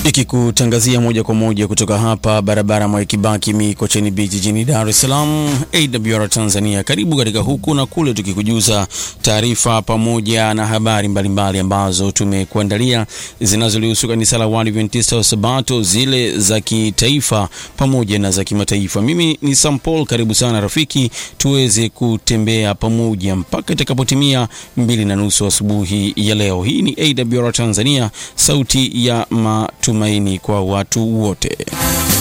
ikikutangazia moja kwa moja kutoka hapa barabara Mwai Kibaki Mikocheni Beach jijini Dar es Salaam, AWR Tanzania. Karibu katika huku na kule, tukikujuza taarifa pamoja na habari mbalimbali mbali ambazo tumekuandalia zinazolihusu kanisa la Waadventista wa Sabato, zile za kitaifa pamoja na za kimataifa. Mimi ni Sam Paul, karibu sana rafiki, tuweze kutembea pamoja mpaka itakapotimia mbili na nusu asubuhi ya leo. Hii ni AWR Tanzania, sauti ya matumaini kwa watu wote.